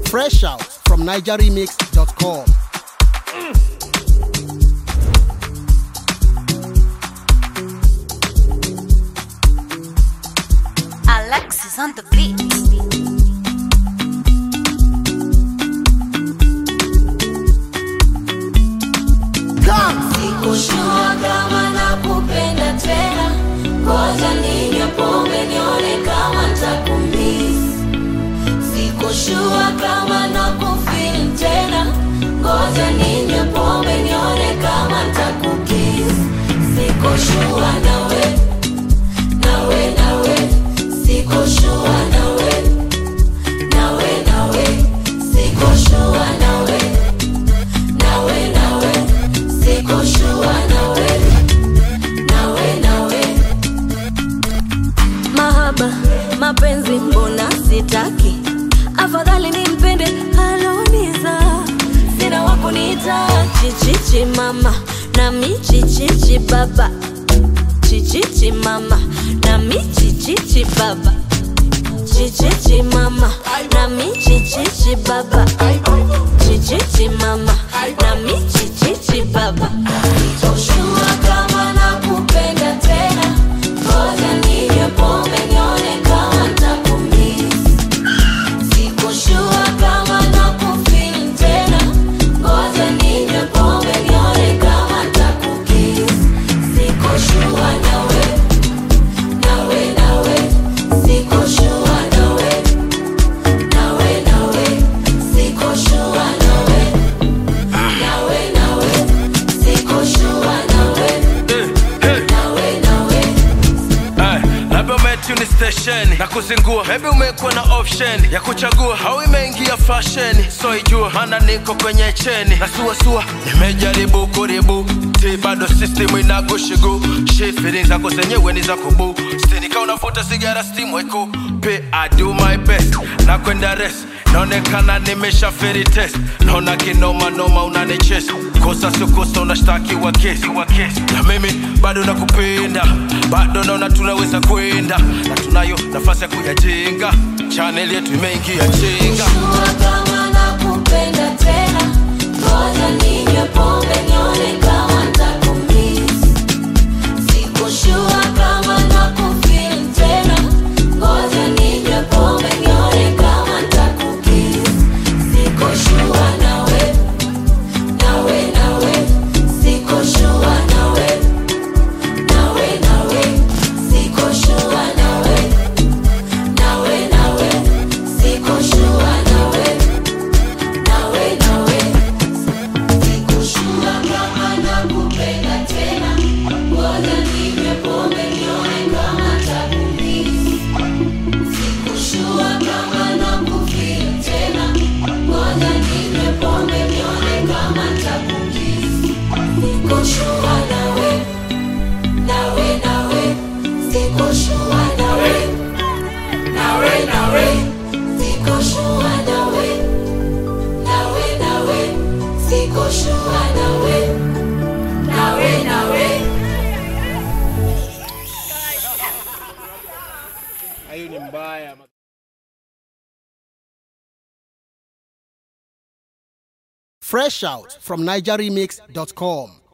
Fresh out from NigerRemix.com. Alexis on the beat. Sikushua kama nakupenda tena, ngoja ninywe pombe nione kama ntakumiss. Sikushua kama nakufeel tena, ngoja ninywe pombe nione kama ntakukiss. Sikushua nawe, nawe, nawe, sikushua nawe, nawe, nawe, sikushua nawe, nawe, nawe, sikushua nawe, nawe, nawe. Mahaba, mapenzi mbona sitaki, afadhali nimpende aloniza, sina wakuniita chichichi mama nami chichichi baba, chichichi mama nami chichichi baba, chichichi mama nami chichichi baba, chichichi mama nami chichichi baba. Sitoshua kama nakupenda tena, ngoja ninywe pombe nione kama ntakumiss. Sikushua kama nakufeel tena, ngoja ninywe pombe nione kama ntakukiss. Sikushua nawe, nawe, nawe, sikushua nawe, nawe, nawe, sikushua nawe, nawe, nawe, sikushua nawe, nawe, nawe. Ay, labda umetuni stesheni na kuzingua maybe umekuwa na option ya kuchagua au imeingia fasheni so ijua mana niko kwenye cheni na suasua nimejaribu kuribu ti bado system inagushigu shi feelings zako zenyewe ni za kubu stinika unavuta sigara steam weko pe I do my best na kwenda rest naonekana nimesha feri test naona kinoma noma unanichesi kosa sio kosa unashtakiwa kesi wa kesi na mimi bado nakupenda bado naona tunaweza kwenda na tunayo nafasi ya kuyajenga chaneli yetu imeingia chenga Sikushua kama nakupenda tena, ngoja ninywe pombe nione kama ntakumiss. Sikushua kama nakufeel tena, ngoja ninywe pombe nione kama ntakukiss. Sikushua nawe, nawe, nawe, sikushua nawe, nawe, nawe, sikushua nawe, nawe, nawe, sikushua nawe, nawe, nawe. Sikushua kama nakupenda tena, ngoja ninywe pombe nione kama ntakumiss. Sikushua kama nakufeel tena, ngoja ninywe pombe nione kama ntakukiss. Sikushua nawe, nawe, nawe, sikushua nawe, nawe, nawe, sikushua nawe, nawe, nawe, sikushua nawe, nawe, nawe. Hayo ni mbaya. Fresh out from NigerRemix.com.